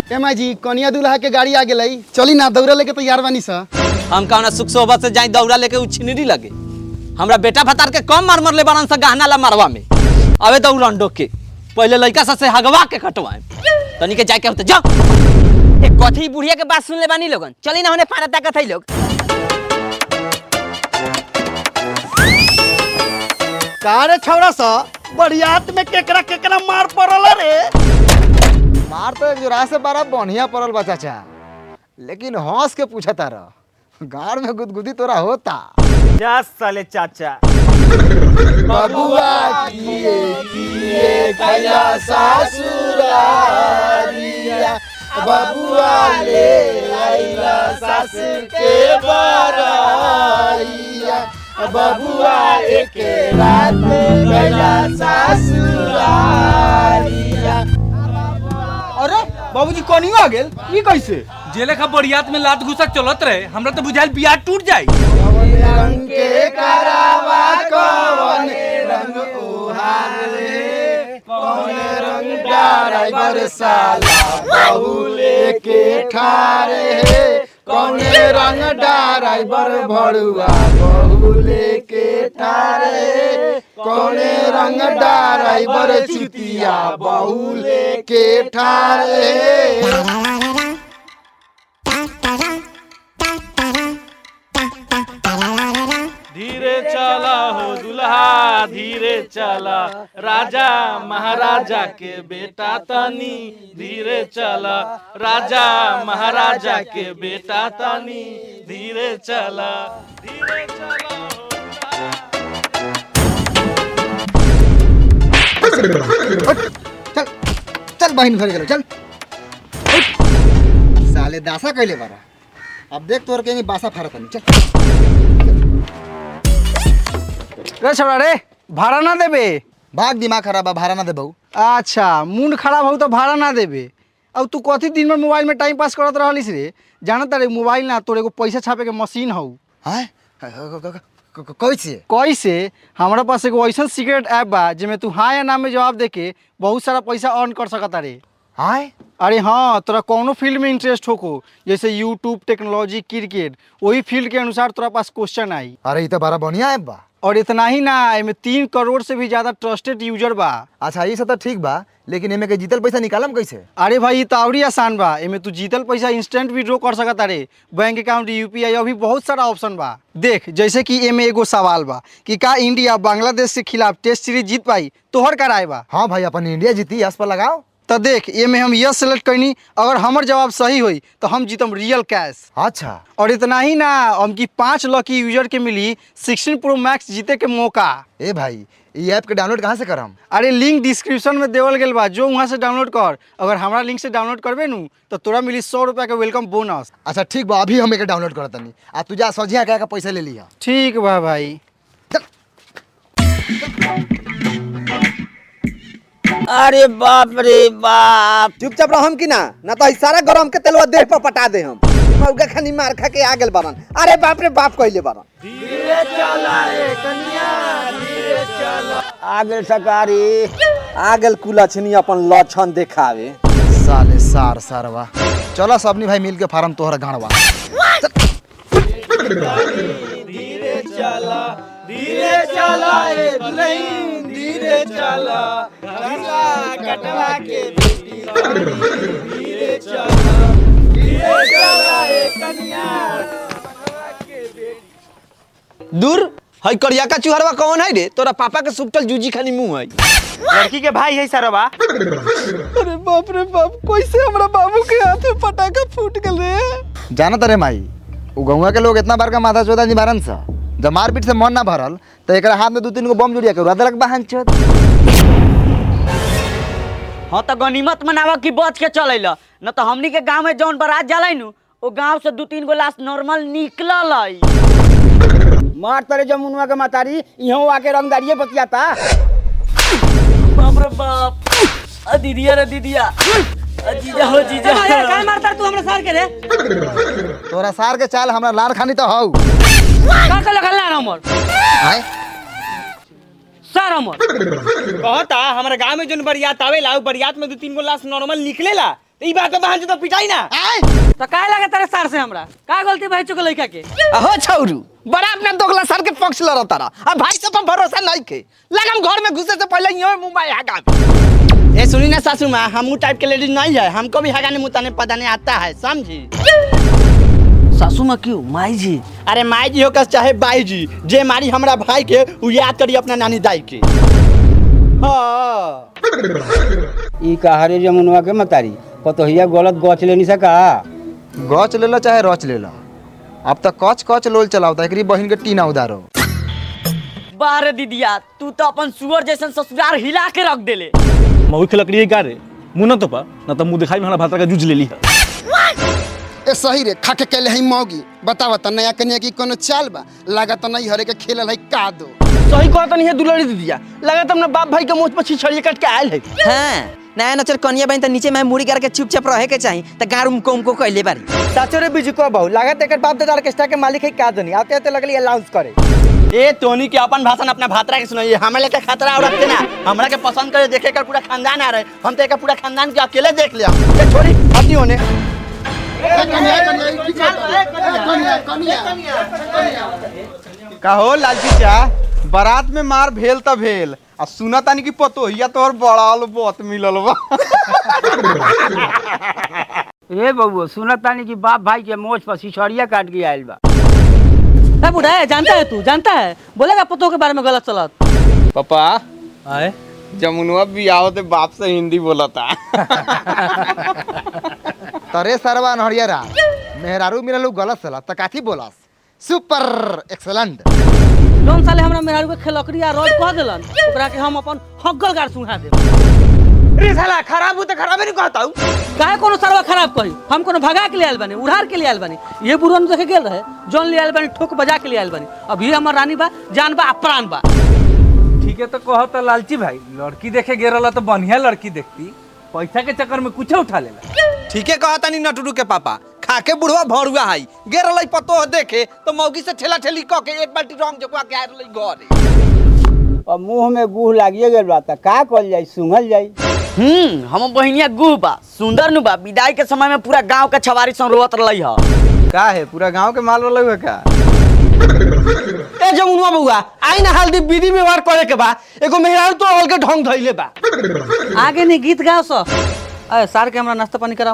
ए माई जी कनिया दूल्हा के गाड़ी आ गेलै चली ना दौड़ा लेके तैयार बानी सा हम कौना सुख सोबत से जाई दौड़ा लेके उछिनरी लगे हमरा बेटा फतार के कम मार मरले बारन से गहना ला मारवा में अबे दौड़न डोक के पहले लड़का सा से हगवा के कटवाए तनी के जाके होते जा ए कथी बुढ़िया के बात सुन ले बानी लोगन चली ना होने पाना ताकत है लोग का रे छौड़ा सा बरियात में केकरा केकरा मार पड़ल रे मार तो एक जोरा से बड़ा बढ़िया पड़ल बा चाचा लेकिन हंस के पूछा तारा गाड़ में गुदगुदी तोरा होता जा साले चाचा बबुआ किए किए कया सासुरारिया बबुआ ले आइला सास के बराइया बबुआ एक रात गया सासुरारिया अरे बाबूजी कनियो आ गेल ई कैसे जे लेखा बरियात में लात घुसक चलत रहे हमरा तो बुझाइल बियाह टूट जाई रंग के करावा कवन रंग ओहार रे कौन रंग ड्राइवर साला बहुले के ठारे हे कौन रंग ड्राइवर भड़ुआ बहुले के ठारे कौन रंग ड्राइवर चुतिया बहुले के ठारे धीरे चला हो दुल्हा धीरे चला राजा महाराजा के बेटा तनी धीरे चला राजा महाराजा के बेटा तनी धीरे चला धीरे चला हो दुल्हा। चल चल बहन घर गेलो चल साले दासा कैले बारा अब देख तोर के बासा फारत नहीं चल रे छौड़ा रे भाड़ा ना देबे भाग दिमाग खराब बा भाड़ा ना दे बहू अच्छा मूड खराब हो तो भाड़ा ना देबे अब तू कथी दिन भर मोबाइल में टाइम पास करत रहलिस रे जानत रे मोबाइल ना तोर एगो पैसा छापे के मशीन हौ हैं कैसे कैसे हमारा पास एगो ऐसा सीक्रेट ऐप बा जेमे तू हाँ या ना में जवाब देके बहुत सारा पैसा अर्न कर सकता रे हाय अरे हाँ तोरा कौनो फील्ड में इंटरेस्ट होको जैसे यूट्यूब टेक्नोलॉजी क्रिकेट वही फील्ड के अनुसार तोरा पास क्वेश्चन आई अरे ये तो बड़ा बढ़िया ऐप बा और इतना ही ना एमे तीन करोड़ से भी ज्यादा ट्रस्टेड यूजर बा अच्छा ये सब तो ठीक बा लेकिन एमे के जीतल पैसा निकालम कैसे अरे भाई तो और ही आसान बा एमे तू जीतल पैसा इंस्टेंट विड्रॉ कर सकता रे बैंक अकाउंट यूपीआई अभी बहुत सारा ऑप्शन बा देख जैसे कि एमे एगो सवाल बा कि का इंडिया बांग्लादेश के खिलाफ टेस्ट सीरीज जीत पाई तोहर कराए बा हाँ भाई अपन इंडिया जीती यस पर लगाओ तो देख ये में हम यस सेलेक्ट करनी अगर हमर जवाब सही हुई तो हम जीतम रियल कैश अच्छा और इतना ही ना हम की पाँच लकी यूजर के मिली 16 प्रो मैक्स जीते के मौका ए भाई ये ऐप के डाउनलोड कहाँ से करम अरे लिंक डिस्क्रिप्शन में देवल गेल बा जो वहाँ से डाउनलोड कर अगर हमारा लिंक से डाउनलोड करबे नू तो तोरा मिली सौ रुपया के वेलकम बोनस अच्छा ठीक बा अभी हम एके डाउनलोड करत तनी आ तू जा सजिया कह के पैसा ले लिया ठीक बा भाई अरे बाप रे बाप चुपचाप रहम कि ना ना तो सारा गरम के तेलवा देह पर पटा दे हम मौका खानी मार खा के आ गेल बारन अरे बाप रे बाप कहले बारन आ गेल सकारी आ गेल कुलछनी अपन लक्षण देखावे साले सार सारवा चलो सबनी भाई मिल के फार्म तोहरा गाड़वा धीरे चला ए दुल्हन धीरे चला गंगा कटवा के बेटी धीरे चला धीरे चला ए कन्या दूर हई करिया का चुहरवा कौन है रे तोरा पापा के सुपटल जूजी खानी मुंह है लड़की के भाई है सरवा अरे बाप रे बाप कैसे हमरा बाबू के हाथ में पटाखा फूट गल रे जानत रे माई उ गौवा के लोग इतना बार का माथा चोदा निवारन सा जब मारपीट से मन ना भरल तो एक हाथ में दू तीन गो बम जुड़िया के उड़ा देलक बहन चोद हाँ तो गनीमत मनावा की बच के चल न तो हमनी के गांव में जौन बारात जाला नु वो गांव से दू तीन गो लाश नॉर्मल निकलल है मार तरे जमुनुआ के मातारी इहो आके रंगदारिये बतियाता बाप रे बाप अ दीदिया रे दीदिया अ जीजा हो जीजा काय मारता तू हमरा सार के रे तोरा सार के चाल हमरा लार खानी तो हौ का का लगल ना हमर आय सर हमर कहता हमारे गांव में जोन बरियात आवेला उ बरियात में दो तीन गो लाश नॉर्मल निकलेला ई बात पे बहन तो पिटाई ना तो काहे लगे तेरे सर से हमरा का गलती भाई चुके लइका के अहो छौरू बड़ा अपना दोगला सर के पक्ष लड़ तारा अब भाई सब पर भरोसा नहीं के लगम घर में घुसे से पहले यो मुंबई हगा ए सुनी ना सासू माँ हम टाइप के लेडीज नहीं है हमको भी हगाने मुताने पदाने आता है समझी सासू माँ क्यों माई जी अरे माई जी हो का चाहे बाई जी जे मारी हमरा भाई के उ याद करी अपना नानी दाई के हाँ ई कहारे जमुनवा के मतारी पतोहिया गलत गछ लेनी सका गच ले लो चाहे रच ले लो अब तक कच कच लोल चलावता एकरी बहिन के टीना उधारो बारे दीदिया तू तो अपन सुअर जैसन ससुराल हिला के रख देले मऊ के लकड़ी का रे मुंह ना तो पा ना तो मुंह दिखाई में हमारा भाता का जूझ ले ली है ए सही रे खा के कैले हई मौगी बतावा त नया कन्या की कोनो चाल बा लागत नहीं हरे के खेलल हई का दो सही कहता नहीं है दुलड़ी दीदिया लगा तुमने बाप भाई के मुंह पर छिछड़िए कट के आयल है हां नया नचर कनिया बहन त नीचे में मुड़ी कर के चुपचाप रहे के चाही त गार उमको उमको कहले बारी साचो रे बिजू को बहु लागत एकर बाप दादा ऑर्केस्ट्रा के मालिक है का दनी आते आते लगली अनाउंस करे ए टोनी के अपन भाषण अपना भातरा के सुनाइए हमें लेके खतरा और रखते ना हमरा के पसंद करे देखे कर पूरा खानदान आ रहे हम तो एक पूरा खानदान के अकेले देख लिया ये छोड़ी अपनी होने कहो लालची चा बारात में मार भेल त भेल आ सुना तानी की पतोहिया तोहर बड़ाल बहुत मिलल बा ए बबुआ सुनत तानी कि बाप भाई के मोछ पर सिछड़िया काट के आइल बा ए बुढ़ा है जानता है तू जानता है बोलेगा पतों के बारे में गलत चलत पापा आए जमुनवा बियाह ते बाप से हिंदी बोलता तरे सरवा नहरियरा मेहरारू मिललू गलत सला त काथी बोलस सुपर एक्सलेंट जौन साले हमरा मेहरारू के खेलकड़ी आ रोज कह देलन ओकरा के हम अपन हग्गल गाड़ सुहा देब रे साला खराब हो तो खराबे नहीं कहता हूँ काहे कोनो सरवा खराब कही हम कोनो भगा के ले आयल बानी उधार के ले आयल बानी ये बुढ़न देखे गेल रहे जौन ले आयल बानी ठोक बजा के ले आयल बानी अब ये हमर रानी बा जान बा आ प्राण बा ठीक है तो कहो तो लालची भाई लड़की देखे गे रहा तो बढ़िया लड़की देखती पैसा के चक्कर में कुछ उठा लेला ठीके कहता नहीं नटुडू के पापा खाके बुढ़वा भरुआ हई गे रहलै पतो देखे तो मौगी से ठेला ठेली क के एक बाल्टी रंग जकवा के आ रहलै घरे अब मुंह में गुह लागिए गेल बा त का कल जाई सुंघल जाई हम्म हम बहिनिया गुह बा सुंदर नु बा विदाई के समय में पूरा गांव के छवारी सन रोवत रहलै ह का है पूरा गांव के माल वाला हुआ का ए जमुनवा बउआ आई ना हल्दी विधि व्यवहार करे के बा एगो मेहरारू तो हल के ढंग धइले बा आगे नहीं गीत गाओ सो अरे सार के हमरा नाश्ता पानी कराओ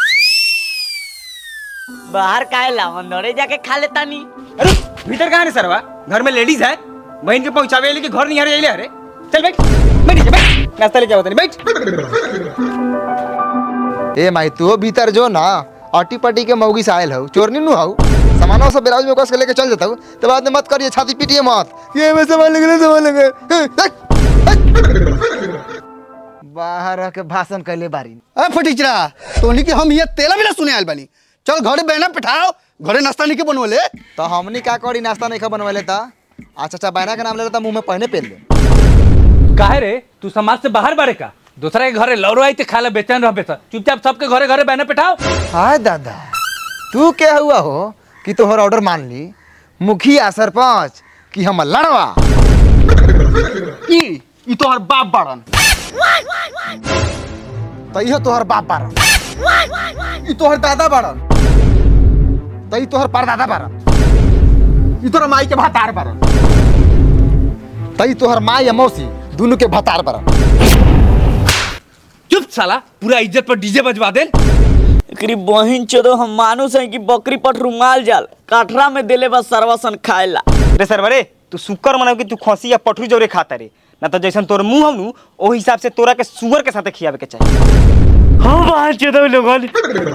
बाहर काहे ला अंदरे जाके खा लेता नी अरे भीतर कहाँ रे सरवा घर में लेडीज है बहन के पहुंचावे लेके घर नहीं आ रही अरे चल बैठ बैठ नीचे बैठ नाश्ता लेके आओ तनी बैठ ए माई तू भीतर जो ना अटी पटी के मौगी से आयल हऊ चोरनी नु हऊ सामानों सब ब्लाउज में कस के लेके चल जाता हूँ तो बाद में मत करिए छाती पीटिए मत ये में सामान लेके सामान लेके बाहर रह के भाषण कैले बारी ए फटीचरा तोनी के हम ये तेला बिना सुने आयल बानी चल घरे बहना पिठाओ घरे नाश्ता नहीं के बनवले तो हमनी का करी नाश्ता नहीं खा बनवाले था अच्छा अच्छा बैना के नाम ले लेता मुंह में पहने पहन ले काहे रे तू समाज से बाहर बारे का दूसरा के घरे लौरो आई ते खाला बेचैन रह बेचा चुपचाप सबके घरे घरे बहने पिठाओ हाय दादा तू क्या हुआ हो कि तोहर ऑर्डर मान ली मुखिया सरपंच कि हम लड़वा ई ई तोहर बाप बाड़न तो इहो तोहर बाप बारन ई तोहर दादा बाड़न तो ई तोहर परदादा बारन ई तोहर माई के भातार बाड़न तो ई तोहर माँ या मौसी दोनों के भतार बारन चुप साला पूरा इज्जत पर डीजे बजवा दे एकरी बहिन चोदो हम मानुस है कि बकरी पर रुमाल जाल काठरा में देले बस सरवसन खाएला रे सरवा रे तू शुक्र मनाओ कि तू खसी या पठरू जोरे खाता रे ना तो जैसन तोर मुंह हनु ओ हिसाब से तोरा के सुअर के साथे खियावे के चाहिए हाँ बाहर चेदो लोगन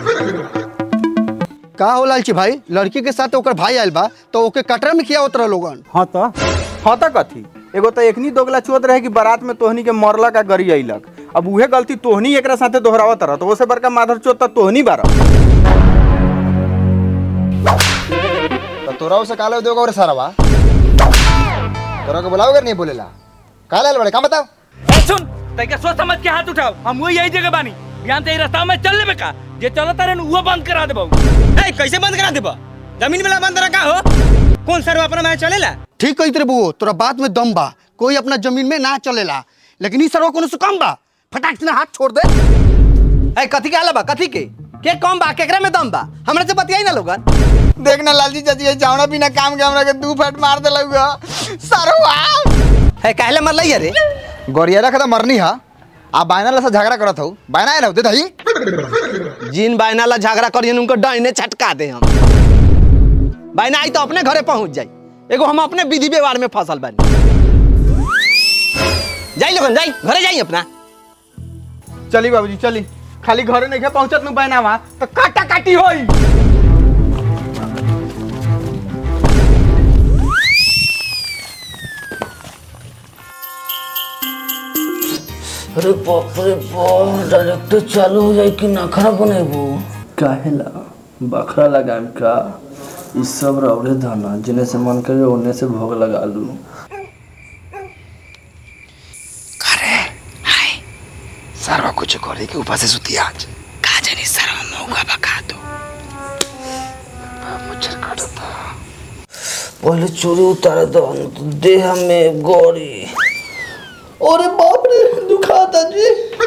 का हो लालची भाई लड़की के साथ ओकर भाई आयल बा तो ओके कटरा में किया उतरा लोगन हाँ तो हाँ तो कथी एगो तो एकनी दोगला चोत रहे कि बारात में तोहनी के मरला का गरी अइलक अब उहे गलती तोहनी एकरा साथे दोहरावत रह तो ओसे बड़का माधर चोत तो तोहनी बारा तो तोरा उसे काले दोगे और सारा तोरा को बुलाओगे नहीं बोलेला काले बड़े काम बताओ ए सुन तैका सोच समझ के हाथ उठाओ हम वो यही जगह बानी बिहान ते रास्ता में चल लेबे का जे चलत रहे वो बंद करा देबो ए कैसे बंद करा देबा जमीन वाला बंद रखा हो कौन सर अपना मैं चलेला ठीक कही तेरे बुओ तोरा बात में दम बा कोई अपना जमीन में ना चलेला लेकिन ई सरवा कोनो से कम बा फटाक से ना हाथ छोड़ दे है कथी के आला बा कथी के के कम बा केकरा में दम बा हमरा से बतियाई ना लोगन देख ना लालजी चाची ये जावना बिना काम के हमरा के दू फट मार देलक सरवा है काहे मरलै रे गोरिया रखा था मरनी हा आ बायना ला से झगड़ा करत हूँ बायना आए दे दही जिन बायना ला झगड़ा करियन उनको डाइने छटका दे हम बायना आई तो अपने घरे पहुंच जाई एगो हम अपने विधि व्यवहार में फसल बानी जाई लोगन जाई घरे जाई अपना चली बाबूजी चली खाली घरे नहीं पहुंचत नु बहनावा तो काटा काटी होई अरे बाप रे बाप डायरेक्टर चालू हो जाए कि नखरा बनेबू काहेला बखरा लगाम का ई सब रौड़े धना जिने से मन करे ओने से भोग लगा लू सरवा कुछ करे के ऊपर से सुती आज का जानी सरवा मौका बका दो मुझे काटता पहले चोरी उतार दो न तो देह में गोरी अरे बाप रे दुखाता जी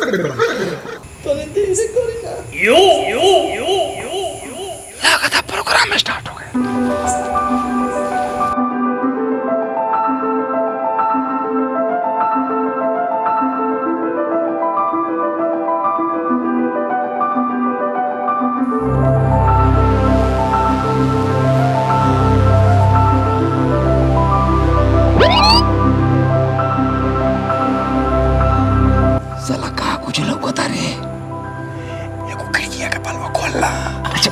लगा था प्रोग्राम स्टार्ट हो गया साला कहा कुछ लौकता रे एगो खिड़किया के पलवा खोलला अच्छा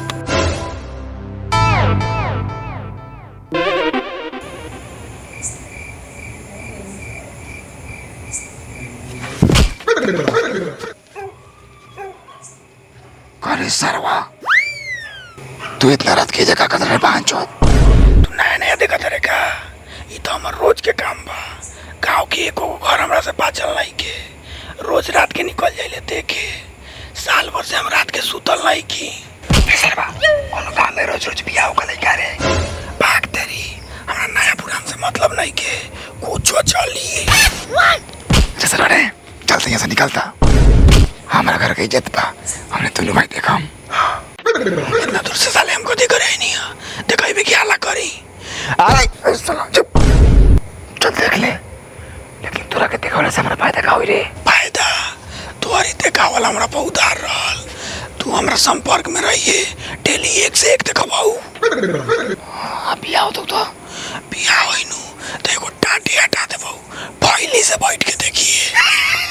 अरे सरवा तू इतना रात की जगह कदर है पांच तू नया नया देखा तेरे का ये तो हमार रोज के काम बा गांव के एको घर हमरा से बाचल नहीं के रोज रात के निकल जाइले देखे साल भर से हम रात के सुतल नहीं की ए सरवा कोनो काम में रोज रोज बियाह का लइका रे भाग तेरी हमरा नया पुरान से मतलब नहीं के कुछ चली जैसे रे चलते यहाँ से निकलता हमारा घर की इज्जत बा हमने तुलू भाई देखा हम इतना दूर से साले हमको दिख रहे नहीं है देखा भी क्या हालत करी अरे साला चुप चल देख ले लेकिन तोरा के देखा से हमरा फायदा का होई रे फायदा तुम्हारी देखा वाला हमरा बहुत हार रहल तू हमरा संपर्क में रहिए डेली एक से एक देखबाऊ बियाह तो तो बियाह होई नु तो एगो टाटी हटा देबऊ पहली से बैठ के देखिए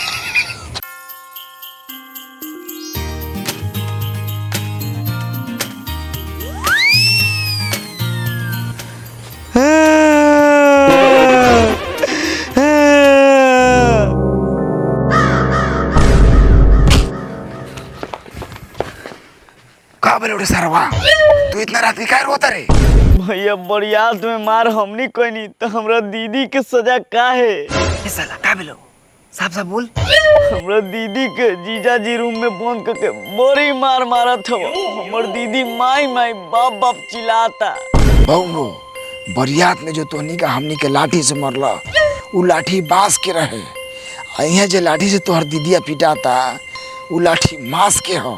का बोले उड़े सरवा तू इतना रात की काय रोता रे भैया बरियात में मार हमनी कोई नहीं तो हमरा दीदी के सजा का है ए साला का बोलो साफ साफ बोल हमरा दीदी के जीजा जी रूम में बंद करके बड़ी मार मारत हो हमर दीदी माई माई बाप बाप चिल्लाता बहु बरियात में जो तोहनी का हमनी के लाठी से मरला उ लाठी बांस के रहे आ इहाँ जे लाठी से तोहर दीदिया पिटाता उ लाठी मांस के हो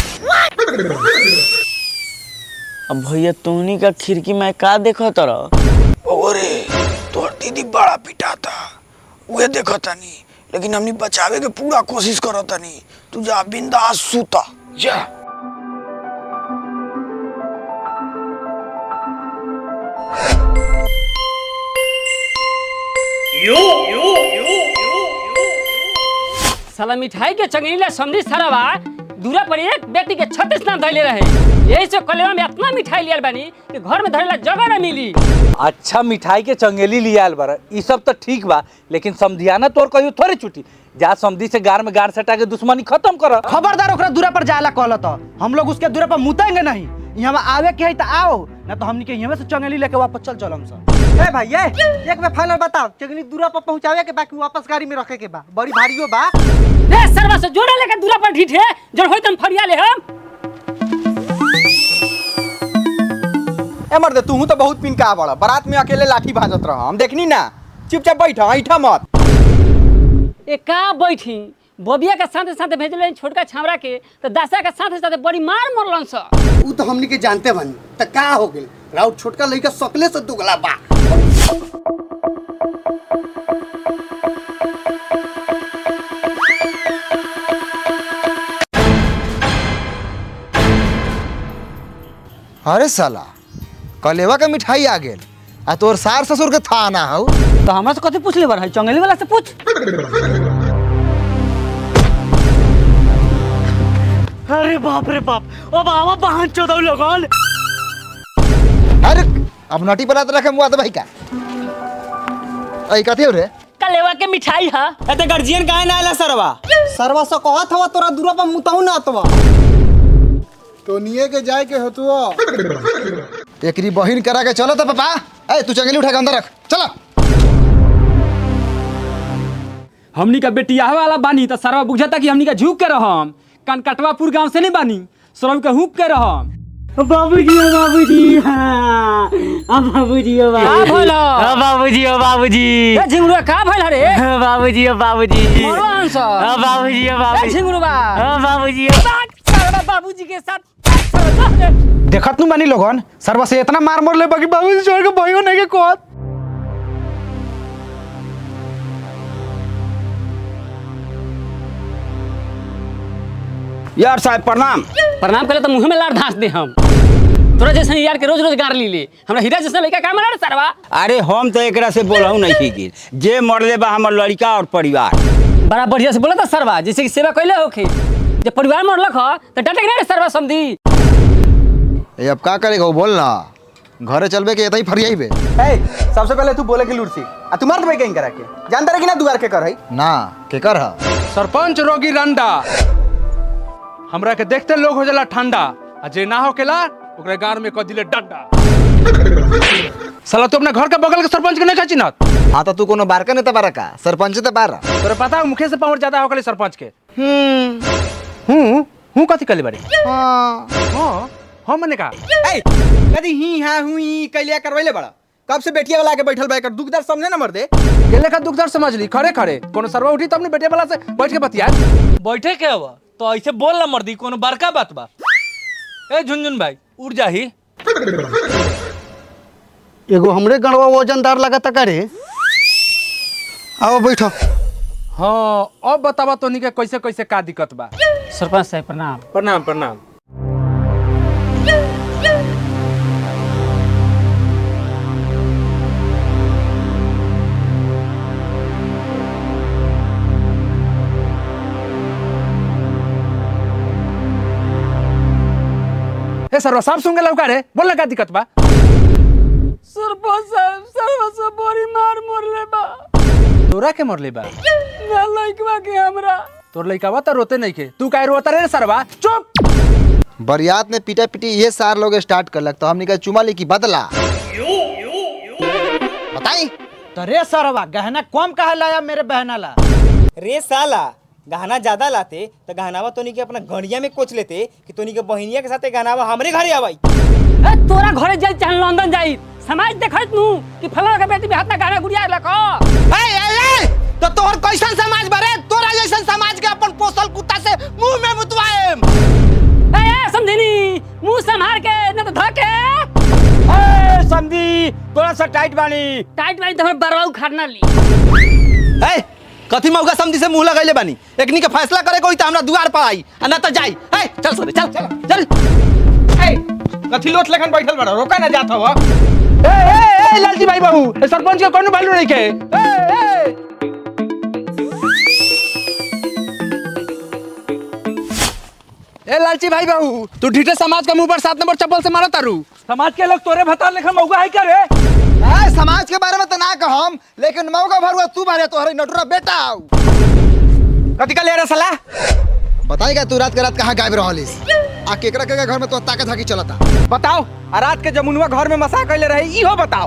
अब भैया तोहनी का खिड़की में का देखो तरह ओरे तोहर दीदी बड़ा पिटाता उहे देखो तनी लेकिन हमनी बचावे के पूरा कोशिश करो तनी तू जा बिंदास सूता जा साला मिठाई के चंगेला समझी सरवा दूरा पर एक व्यक्ति के छत्तीस नाम धैले रहे यही से कलेवा में इतना मिठाई लियल बानी कि घर में धरेला जगह न मिली अच्छा मिठाई के चंगेली लिया आल बारा ई सब तो ठीक बा लेकिन समधियाना तोर कहियो थोड़े छुटी जा समधी से गार में गार सटा के दुश्मनी खत्म कर खबरदार ओकरा दूरा पर जायला कहल तो हम लोग उसके दूरा पर मुतेंगे नहीं यहाँ आवे के है तो आओ ना तो हमनी के यहाँ से चंगेली लेके वापस चल चलम सब ए भाई ये एक बार फाइनल बताओ चंगेली दूरा पर पहुंचावे के बाकी वापस गाड़ी में रखे के बा बड़ी भारियो बा रे सरवा से जोड़े लेके दूरा पर ढीठे जब होई तन फरिया ले हम ए मर्दे तू तो बहुत पिनका बड़ा बारात में अकेले लाठी भाजत रह हम देखनी ना चुपचाप बैठ ऐठा मत ए का बैठी बबिया के साथे साथे भेजले छोटका छावरा के तो दशा के साथे साथे बड़ी मार मरलन स ऊ तो हमनी के जानते बानी त का हो गेल राउत छोटका लइका सकले से दुगला बा अरे साला कलेवा के मिठाई आ गेल आ तोर सार ससुर के था ना हौ तो हमरा से कथी पूछ ले बार चंगेली वाला से पूछ अरे बाप रे बाप ओ बाबा बहन चोदौ लोगन अरे अब नटी बनाते रखे मुआ तो भाई का ऐ कथी हो रे कलेवा के मिठाई हा एते गार्जियन काहे ना आला सरवा सरवा से कहत हवा तोरा दूरा पर मुतहु ना अतवा तो निये के जाए के होतुआ एकरी बहिन करा के चलो तो पापा ए तू चंगेली उठा के अंदर रख चलो हमनी का बेटिया वाला बानी तो सरवा बुझता कि हमनी का झुक के रहम कनकटवापुर गांव से नहीं बानी सरव के हुक के रहम बाबूजी ओ बाबूजी हाँ आ बाबूजी ओ का बाबूजी भइल? आ बाबूजी ओ बाबूजी ए झिंगुरा का भइल रे आ बाबूजी ओ बाबूजी मरो अंश आ बाबूजी ओ ए बाबूजी झिंगुरबा आ बाबूजी ओ सरवा बाबूजी के साथ देखत नु बानी लोगन सरवा से इतना मार मर ले बाकी बाबू छोड़ के भयो नहीं के कहत यार साहब प्रणाम प्रणाम करे तो मुंह में लाड़ धांस दे हम तोरा जैसे यार के रोज रोज गार ली ले हमरा हीरा जैसा लड़का का मारा रे सरवा अरे हम तो एकरा से बोलहु नहीं की गिर जे मरले बा हमर लड़का और परिवार बड़ा बढ़िया से बोला था सरवा जैसे कि सेवा कैले होखे जब परिवार मरलक ह तो डटे के ना रे सरवा समधी ए अब का करेगा वो बोल ना घरे चलबे के एतही फरियाई बे ए सबसे पहले तू बोले के लुड़सी आ तू मार देबे कहीं करा के जानता रे कि ना दुआर के कर है ना के कर हा सरपंच रोगी रंडा हमरा के देखते लोग हो जाला ठंडा आ जे ना होकेला ओकरे गार में कह दिले डंडा साला तू अपना घर के बगल के सरपंच के नहीं खाची ना हाँ तो तू कोनो बारका नेता बारा का सरपंच तो बारा तोरे पता है मुखे से पावर ज्यादा होकले सरपंच के हूं हूं कथी कले बारे हाँ हां हां मने का ए कदी ही हां हुई कैलिया करवैले बड़ा कब से बेटिया वाला के बैठल बा एकर दुखदार सामने ना मर दे गेले का दुखदार समझ ली खड़े खड़े कोनो सरवा उठी तो अपने बेटे वाला से बैठ के बतिया बैठे के हवा तो ऐसे बोल ना मर्दी कोनो बड़का बात बा ए झुनझुन भाई उड़ जाही एगो हमरे गणवा वजनदार लगता करे आओ बैठो हाँ अब बतावा तोनी के कैसे कैसे का दिक्कत बा सरपंच साहब प्रणाम प्रणाम प्रणाम ए सरवा साहब सुन के लौका रे बोल ना का दिक्कत बा सरपंच साहब सरवा से बड़ी मार मरले बा तोरा के मरले बा ना लइकवा के हमरा तोर लइकावा तो रोते नहीं के तू काहे रोता रे सरवा चुप बरियात ने पीटा पीटी ये सार लोग स्टार्ट कर लग तो हमने कहा चुमा ली की बदला बताई तो रे सरवा गहना कम काहे लाया मेरे बहना ला रे साला गहना ज्यादा लाते तो गहनावा तोनी के अपना गड़िया में कोच लेते कि तोनी के बहिनिया के साथे गहनावा हमरे घरे आवाई ए तोरा घरे जाई चाहे लंदन जाई समाज देखत नु कि फलाना के बेटी में हाथ ना गाना गुड़िया लको ए ए ए तो तोहर कैसन समाज बारे तोरा जैसन समाज के अपन पोसल कुत्ता से मुंह में मुतवाएम ए ए समझनी मुंह संभाल के न तो धके ए समझी थोड़ा सा टाइट बानी टाइट वाली तो हमर बरवा उखाड़ना ली ए कथी मौका समझी से मुंह लगैले बानी एकनी के फैसला करे कोई तो हमरा दुआर पर आई आ ना तो जाई ए चल सोरे चल चल ए कथी लोट लेखन बैठल बड़ा रोका ना जात हवा ए ए ए लालजी भाई बाबू ए सरपंच के कोनो वैल्यू नहीं के ए ए ए लालची भाई बाबू तू ढीठे समाज का मुंह पर सात नंबर चप्पल से मारा तारू समाज के लोग तोरे भतार लेखन मौका है क्या रे ए, समाज के बारे में तो ना कहम लेकिन मौका भरुआ तू बारे तोहरे नटुरा बेटा आऊ कथी का ले रे साला बताएगा तू रात के रात कहाँ गायब रहलिस आ केकरा केकरा घर में तो ताकत हाकी चलता बताओ आ रात के जमुनवा घर में मसा कैले रही इहो बताओ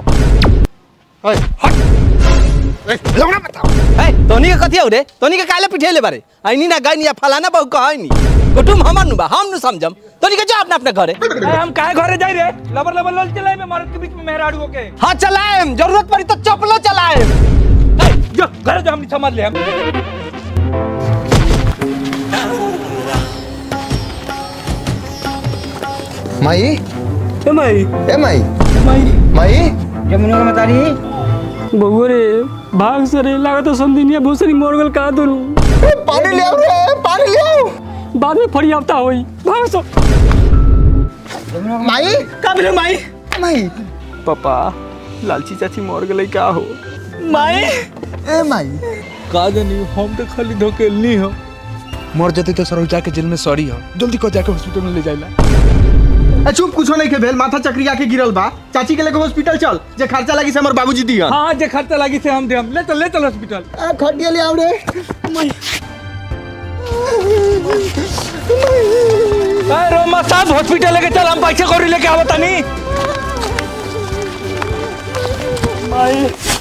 लौड़ा बताओ ए तोनी के कथी हो रे तोनी के काले पिठेले बारे आइनी ना गाइनी या फलाना बहु कहनी कुटुम हमर नु बा हम नु समझम तोनी के जा अपने अपने घरे ए, हम काहे घरे जाई रे लबर लबर लल चलाए में मर्द के बीच में मेहराड़ू के हाँ चलाएम जरूरत पड़ी तो चपलो चलाएम जो घरे जो हम समझ ले हम माई ए माई ए माई माई माई जमुना के मतारी बबुआ रे भाग से रे लागत समदिनिया बहुत सारी मोर गल का दोनों पानी ले आओ रे पानी ले आओ बाद में फड़ी आवता होई भाग सो माई का बिलो माई माई पापा लालची चाची मर गई का हो माई ए माई का जानी हम तो खाली धोकेलनी हो मर जते तो सर जाके जेल में सॉरी हो जल्दी को जाके हॉस्पिटल में ले जाइला ए, चुप कुछो नहीं के भेल माथा चक्री आके गिरल बा चाची के लेके हॉस्पिटल चल जे खर्चा लगी से हमर बाबूजी दिया हाँ जे खर्चा लगी से हम दे हम ले चल ले चल हॉस्पिटल आ खटिया ले आओ रे अरे रोमा साहब हॉस्पिटल लेके चल हम पैसे कौड़ी लेके आवतानी